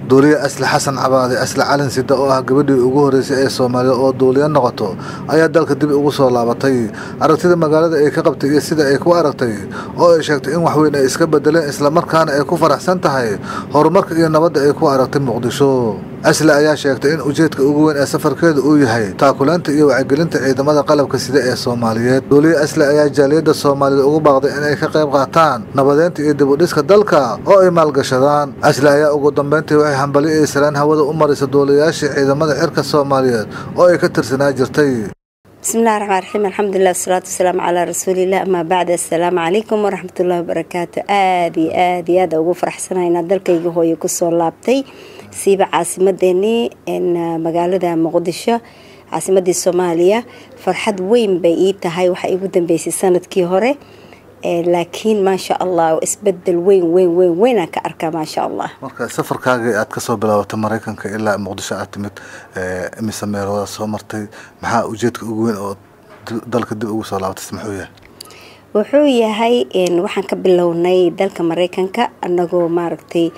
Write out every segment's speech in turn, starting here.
duuliye asli xasan cabaade asli calin sida oo ah gabadhii ugu horreysay ee soomaaliya oo duuliye noqoto ayaa dalka dib ugu soo laabatay aragtida magaalada ay ka qabtay iyo sida ay ku aragtay oo ay sheegtay in waxweyn ay iska bedeleen islamarkaana ay ku faraxsan tahay horumarka iyo nabadda ay ku aragtay muqdisho asli ayaa sheegtay in ujeedka ugu weyn ee safarkeeda uu yahay taakulaynta iyo wacyigelinta ciidamada qalabka sida ee soomaaliyeed duuliye asli ayaa jaaliyadda soomaalida ugu baaqday inay ka qayb qaataan nabadeynta iyo dib u dhiska dalka oo ay maalgashadaan asli ayaa ugu dambeyntii waxay hambali iyo salaan hawada u maraysa duuliyayaashii ciidamada cirka soomaaliyeed oo ay ka tirsanaa jirtay bismillahi raxmaan raxiim alxamdulilah wasalaatu wasalaamu calaa rasuulilah amaa bacd assalaamu calaykum waraxmatullahi wabarakaatu aada iyo aada iyo aada ugu faraxsanaynaa dalkayga hooye kusoo laabtay siiba caasimadeenii magaalada muqdisho caasimadii soomaaliya farxad weyn bay ii tahay waxaa igu dambeysay sanadkii hore laakiin maasha allah isbedel weyn weyn weyn weynaan ka arkaa maasha allah marka safarkaagii aad kasoo bilaabatay maraykanka ilaa muqdisho aad timid imise meelooda soo martay maxaa ujeedka ugu weyn oo dalka dib ugu soo laabatay muxuu yahay wuxuu yahay waxaan ka bilownay dalka maraykanka anagoo maaragtay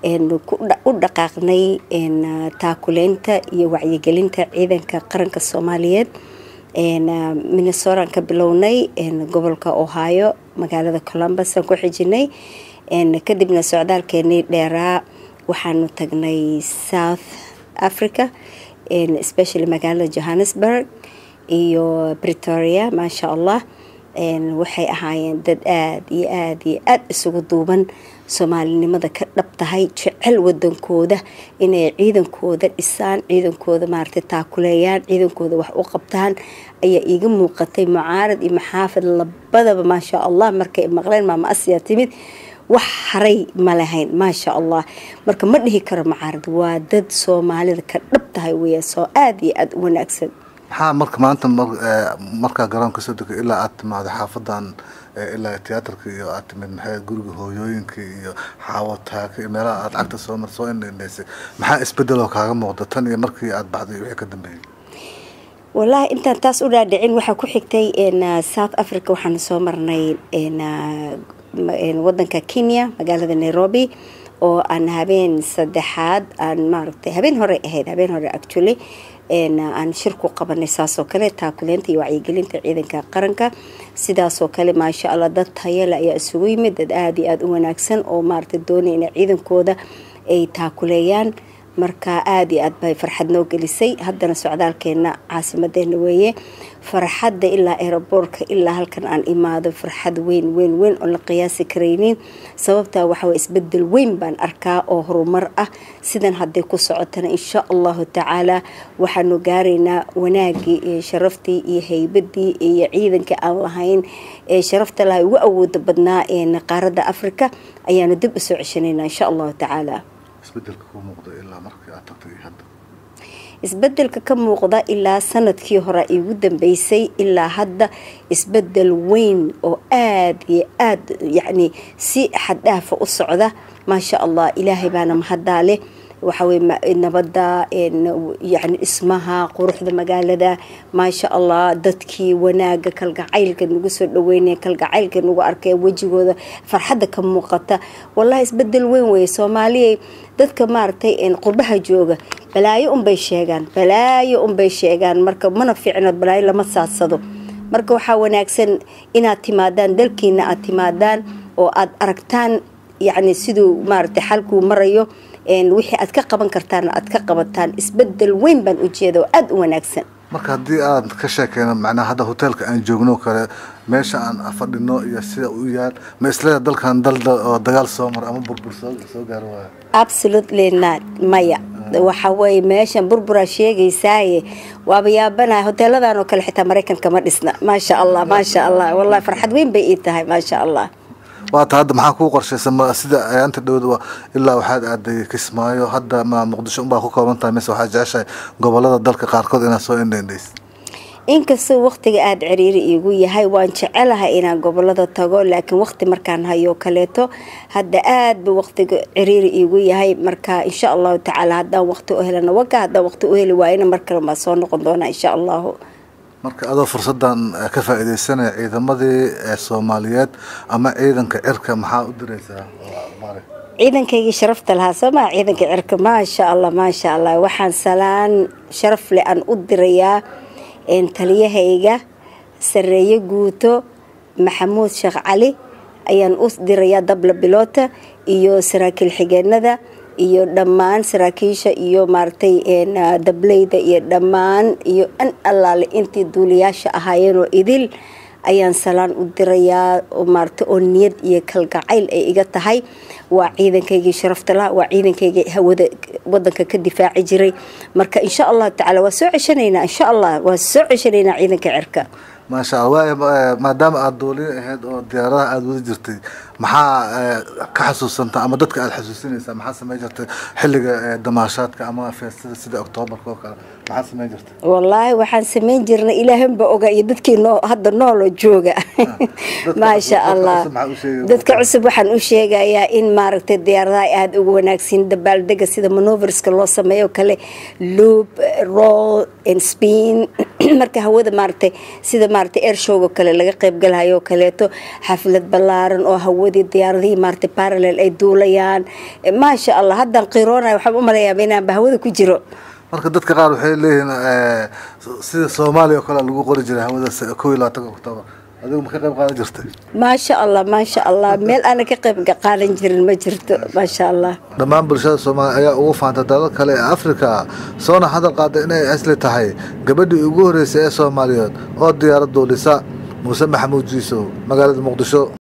u dhaqaaqnay taakuleynta iyo wacyigelinta ciidanka qaranka soomaaliyeed minnesotaan ka bilownay gobolka ohio magaalada columbus aan ku xijinay kadibna socdaalkeenii dheeraa waxaanu tagnay south africa especially magaalada johannesburg iyo bretoria maasha allah waxay ahaayeen dad aada iyo aada iyo aada isugu duuban soomaalinimada ka dhab tahay jecel wadankooda inay ciidankooda dhisaan ciidankooda maaragtay taakuleeyaan ciidankooda wax u qabtaan ayaa iiga muuqatay mucaarad iyo maxaafid labadaba maasha allah markay maqleen maama asiya timid wax haray ma lahayn maasha allah marka ma dhihi karo mucaarad waa dad soomaalida ka dhab tahay weya soo aada iyo aada u wanaagsan maxaa marka maanta markaa garoonka soo degay ilaa aad timaada xaafadan ilaa tiyaatarka iyo aad timid maxay guriga hooyooyinka iyo xaawataaka iyo meelaha aad cagta soo mar soo indhendheysay maxaa isbedeloo kaaga muuqda tan iyo markii aad baxday wixii ka dambeeyey wallaahi intaan taas u dhaadhicin waxaa ku xigtay south africa waxaana soo marnay wadanka kenya magaalada nairobi oo aan habeen saddexaad aan maaragtay habeen hore ahayd habeen hore actually aan shir ku qabanay saasoo kale taakuleynta iyo wacyigelinta ciidanka qaranka sidaasoo kale maasha allah dad tayale ayaa isugu yimid dad aada iyo aada u wanaagsan oo maaragtay doonaya inay ciidankooda ay taakuleeyaan marka aada iyo aad bay farxad noo gelisay haddana socdaalkeena caasimadeena weeye farxadda ilaa aeroboortka ilaa halkan aan imaado farxad weyn weyn weyn oo la qiyaasi karaynin sababtaa waxawa isbedel weyn baan arkaa oo horumar ah sidan hadday ku socotana insha allahu tacaala waxaanu gaaraynaa wanaagii iyo sharaftii iyo haybadii iyo ciidankii aan lahayn ee sharafta lahay ugu awooda badnaa qaaradda africa ayaanu dib usoo ceshanaynaa insha allahu tacaala isbedelka ku muuqda ilaa markii aad tagtay hadda isbedelka ka muuqda ilaa sanadkii hore igu dambeysay ilaa hadda isbedel weyn oo aada iyo aada yacni si xaddhaafa u socda maasha allah ilaahay baana mahaddaa leh waxawey nabadda yani dhismaha quruxda magaalada maasha allah dadkii wanaaga kalgacaylka nagu soo dhaweynaya kalgacaylka nagu arkay wejigooda farxadda ka muuqata wallahi isbedel weyn weeye soomaaliya dadka maaragtay qurbaha jooga balaayo unbay sheegaan balaayo unbay sheegaan marka mana fiicno balaayo lama saadsado marka waxaa wanaagsan inaad timaadaan dalkiina aad timaadaan oo aad aragtaan yacni siduu maaragtay xalkuu marayo wixii aad ka qaban kartaana aad ka qabataan isbedel weyn baan ujeeda oo aada u wanaagsan marka haddii aad ka sheekeyno macnaha hadda hoteelka aan joogno kale meesha aan fadhino iyo sida u yaal ma isleeda dalkan dal oo dagaal soo mar ama burbur soo gaaro waayo absolutely not maya waxa weye meeshan burburaa sheegaysaaye waaba yaabanaha hoteeladan oo kale xitaa maraykanka ma dhisna maasha allah maasha allah wallahi farxad weyn bay ii tahay maasha allah waata hadda maxaa kuu qorshaysa sida ayaanta dhowd ilaa waxaad aaday kismaayo hadda ma muqdisho unbaa ku kooban tahay mise waxaad jeceshahay gobolada dalka qaarkood inaad soo indhendhays inkastoo waqtiga aada ciriiri iigu yahay waan jecelahay inaan gobolada tago laakiin waqti markaan hayo kaleeto hadda aada ba waqtiga ciriiri iigu yahay marka insha allahu tacaala haddaan waqti u helana waga haddaan waqti u heli waayana mar kale maa soo noqon doonaa insha allahu marka adoo fursadan ka faa-ideysanaya ciidamadii soomaaliyeed ama ciidanka cirka maxaa u diraysaa ciidankaygii sharafta lahaa soo maa ciidanka cirka maasha allah maasha allah waxaan salaan sharaf leh aan u dirayaa taliyahayga sareeye guuto maxamuud sheekh cali ayaan u dirayaa dabla biloota iyo saraakiil xigeenada iyo dhammaan saraakiisha iyo maaragtay dableyda iyo dhammaan iyo an allaale intii duuliyaasha ahaayeenoo idil ayaan salaan u dirayaa maarata oo niyad iyo kalgacayl ay iga tahay waa ciidankaygii sharafta laha waa ciidankaygii hawada wadanka ka difaaci jiray marka insha allahu tacaala waa soo ceshanaynaa insha allah waa soo ceshanaynaa ciidanka cirka maasha allah waay maadaama aada duuliyo ahayd oo diyaaradaha aada wadi jirtay maxaa ka xasuusanta ama dadka aada xasuusinaysaa maxaa samey jirtay xilliga damaashaadka ama feestada sida oktoobarka oo kale maxaa samey jirtay wallaahi waxaan samayn jirnay ilaahanba oga iyo dadkii noo hadda nooloo jooga maasha allah dadka cusub waxaan u sheegayaa in maaragtay diyaaradaha aada ugu wanaagsan dabaaldega sida manoverska loo sameeyo kale loop roll and spin marka hawada maaragtay sida maaragtay airshowga kale laga qaybgalayo oo kaleeto xaflad ballaaran oo hawadii diyaaradihii maaragtay parallel ay duulayaan maasha allah haddaan qiroonaya waxaan u malayaaba inaanba hawada ku jiro marka dadka qaar waxay leeyihiin sida soomaaliya oo kale lagu qori jiray hawada kow iyo labaatanka oktoobar adigu ma ka qayb qaadan jirtay maasha allah maasha allah meel aana ka qayb qaadan jirin ma jirto maasha allah dhammaan bulshada soomaaliya ayaa ugu faanta dalal kale ee afrika soona hadal qaada inay asli tahay gabadhii ugu horreysay ee soomaaliyeed oo diyaarad duulisa muuse maxamuud jiisow magaalada muqdisho